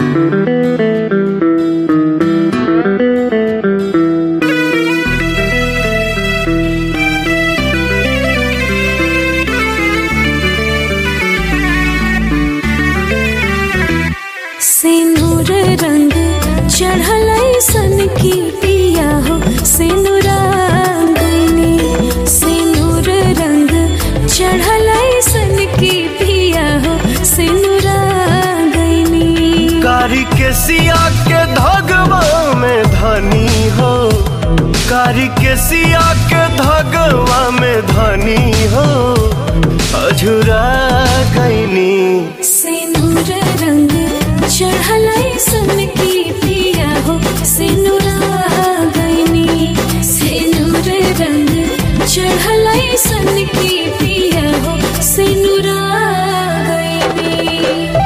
सिंदूर रंग चढ़ल सन की पिया हो सिंदूरा गईनी सिंदूर रंग चढ़ल सन की पिया हो सिंदूरा गईनी कारी के सिया के धगवा में धनी हो कारी के सिया के धगवा में धनी हो अझुरा गईनी सिंदूर रंग चढ़ल सन की पिया हो सिंदूरा गईनी सिंदूर रंग चढ़ल सन की पिया हो सिंदूरा गईनी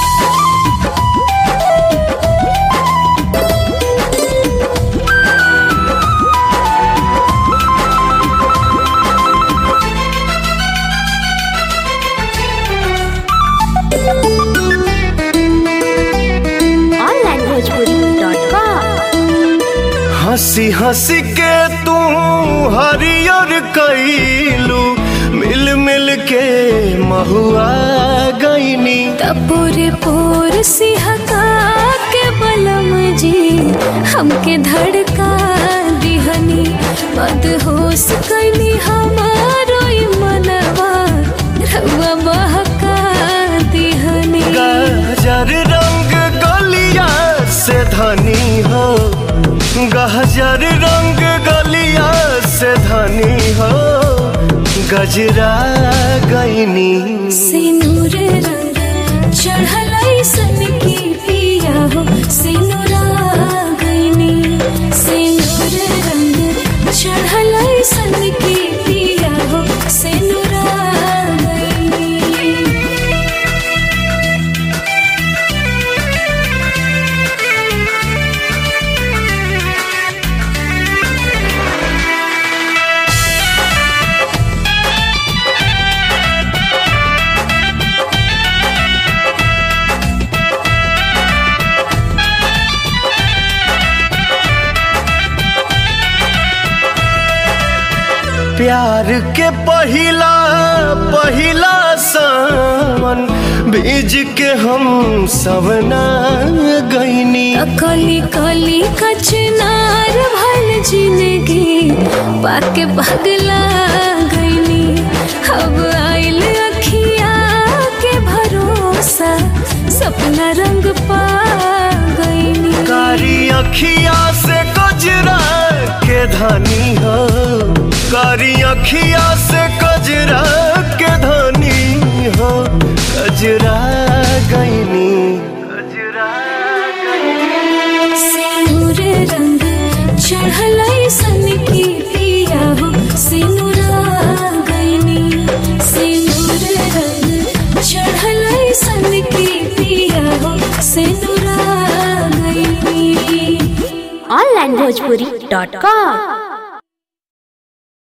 onlinebhojpuri.com हंसी हंसी के तू हरियर कैलू मिल मिल के महुआ गईनी तपोरे पोर सिहका के बलम जी हमके धड़का दिहनी मदहोश कैली हमारो ई मनवा रउआ बहका दिहनी गहजर रंग गलिया से धनी हो गहजर रंग गलिया से धनी हो गजरा गईनी सिनूर रंग चढ़ल सन की पिया हो सिनुरा गईनी सिनूर रंग चढ़ल सन की पिया हो सिनुरा गईनी प्यार के पहिला पहिला सावन बीज के हम सवना गईनी कली कली कचनार भल जिंदगी पाके पगला गईनी अब आइल अखिया के भरोसा सपना रंग पा गईनी कारी अखिया से कजरा के धनी हो कारी अखिया से कजरा के धनी हो कजरा गईनी कजरा सिंदूर रंग चढ़ल सन की पिया हो सिनुरा गईनी सिंदूर रंग चढ़ल सन की पिया हो सिनुरा गईनी onlinebhojpuri.com